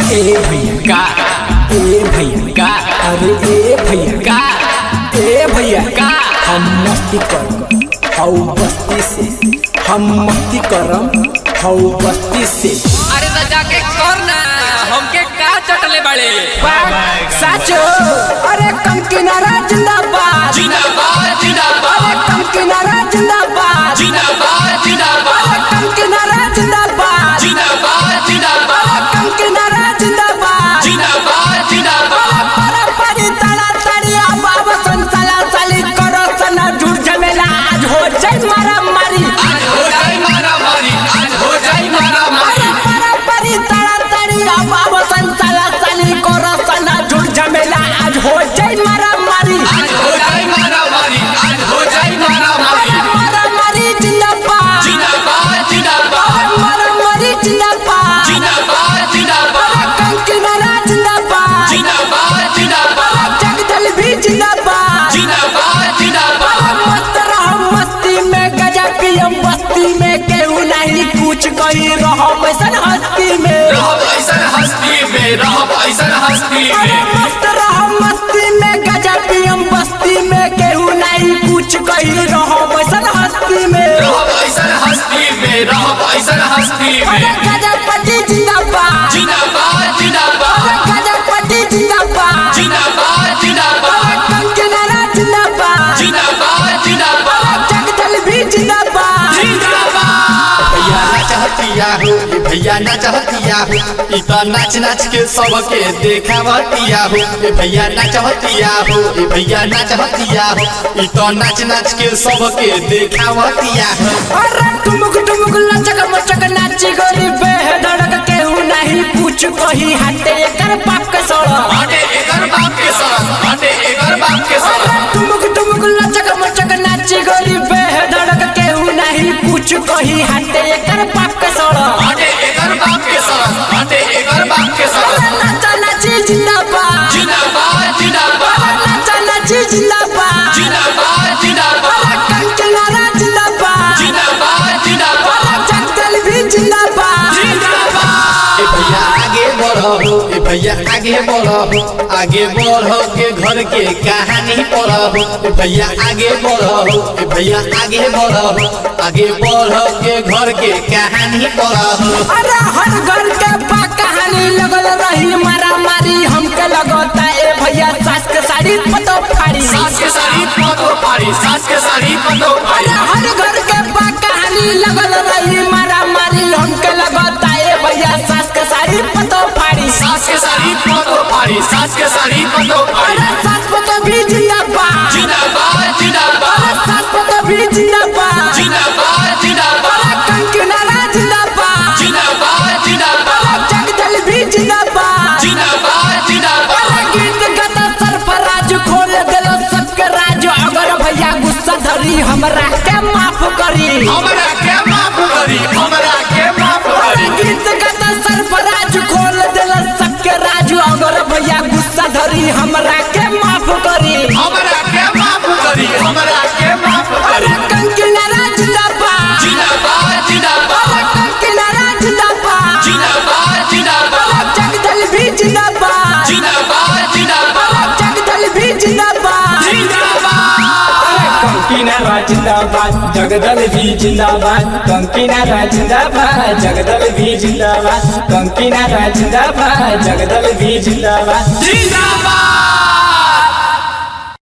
ए भैया का ए भैया का अरे ए भैया का ए भैया का हम मस्ती करम हौ बस्ती से हम मस्ती करम हौ बस्ती से अरे तो जाके कर ना हमके का चटले बड़े साचो अरे कम किनारा जिंदाबाद जिंदाबाद जिंदाबाद अरे कम किनारा जिंदाबाद जिंदाबाद जिंदाबाद अरे कम किनारा जिंदाबाद जिंदाबाद जिंदाबाद अरे कम किनारा जिंदाबाद जिंदाबाद जिंदाबाद अरे परी तड़ा तड़िया बाबा संसाला साली करो सना झूठ झमेला आज हो जाए मारा मारी आज हो जाए मारा मारी आज हो जाए मारा मारी अरे परा परी तड़ा तड़िया बाबा संसाला साली करो सना झूठ झमेला आज हो जाए मारा मारी आज हो जाए मारा मारी आज हो जाए मारा मारी अरे मारा मारी जिंदाबाद जिंदाबाद जिंदाबाद अरे मारा मारी जिंदाबाद जिंदाबाद जिंदाबाद अरे कम किनारा जिंदाबाद जिंदाबाद जिंदाबाद अरे जगदल भी जिंदाबाद जिंदाबाद जिंदाबाद अरे मस्त रहो मस्ती में गजा पियम बस्ती में केहू नहीं कुछ कही रहो वैसन हस्ती में रहो ऐसन हस्ती में रहो ऐसन हस्ती अरे में मस्त रहो मस्ती में गजा पियम बस्ती में केहू नहीं कुछ कही रहो वैसन हस्ती में रहो ऐसन हस्ती में रहो ऐसन हस्ती अरे में गजपति जिंदाबाद जिंदाबाद जिंदाबाद अरे गजपति जिंदाबाद जिंदाबाद जिंदाबाद अरे कंचनारा जिंदाबाद जिंदाबाद जिंदाबाद अरे जगदल भी जिंदाबाद भैया ना चाहतिया हो ये भैया ना चाहतिया हो ई तो नाच नाच के सबके देखावतिया हो ये भैया ना चाहतिया हो ये भैया ना चाहतिया हो ई तो नाच नाच के सबके देखावतिया हो अरे टुमुक टुमुक लचक मचक नाची गोरी बेधड़क केहू नहीं पूछ कही हटे एकर बाप के सोड़ा बाटे एकर बाप के सर बाटे एकर बाप के अरे सर टुमुक टुमुक लचक मचक नाची गोरी बेधड़क केहू नहीं पूछ कही हटे एकर बाप के सोड़ा बाटे एकर बाप के सर बाटे एकर बाप के सर अरे नाचा नाची जिंदाबाद जिंदाबाद जिंदाबाद अरे नाचा नाची जिंदाबाद जिंदाबाद जिंदाबाद अरे कंचनारा जिंदाबाद जिंदाबाद जिंदाबाद अरे जगदल भी जिंदाबाद जिंदाबाद ए भैया आगे बढ़ो हो ए भैया आगे बढ़ो हो आगे बढ़ो के घर के कहानी पढ़ो हो ए भैया आगे बढ़ो हो ए भैया आगे बढ़ो हो आगे बढ़ो के घर के कहानी पढ़ो हो अरे हर घर के बा कहानी लगल रही मारा मारी हमके लगता ए भैया सास के साड़ी पतो फाड़ी सास के साड़ी पतो पारी सास के साड़ी पतो अरे पारी हर घर के बा कहानी लगल रही मारा मारी हमके लगता ए भैया सास के साड़ी पतो फाड़ी सास के साड़ी पतो पारी सास के साड़ी पतो पारी अरे सास पतो भी जिंदाबाद जिंदाबाद जिंदाबाद अरे सास पतो भी जिंदाबाद जिंदाबाद जिंदाबाद अरे कंकनारा जिंदाबाद जिंदाबाद जिंदाबाद अरे जगदल भी जिंदाबाद जिंदाबाद जिंदाबाद अरे गीत गाता सरफराज खोल देलो सबके राज अगर भैया गुस्सा धरी हमरा के माफ करी हमरा के माफ करी हमरा के माफ अरे करी गीत गाता सरफराज खोल देलो सबके राज अगर भैया गुस्सा धरी हमरा के माफ करी हमरा के माफ करी हमरा के माफ अरे करी कंकनारा जिंदाबाद जिंदाबाद जिंदाबाद अरे कंकनारा जिंदाबाद जिंदाबाद जिंदाबाद अरे जगदल भी जिंदाबाद जिंदाबाद जिंदाबाद अरे जगदल भी जिंदाबाद जिंदाबाद कंकीनारा जिंदाबाद जगदल भी जिंदाबाद कंकीनारा जिंदाबाद जगदल भी जिंदाबाद कंकीनारा जिंदाबाद जगदल भी जिंदाबाद जिंदाबाद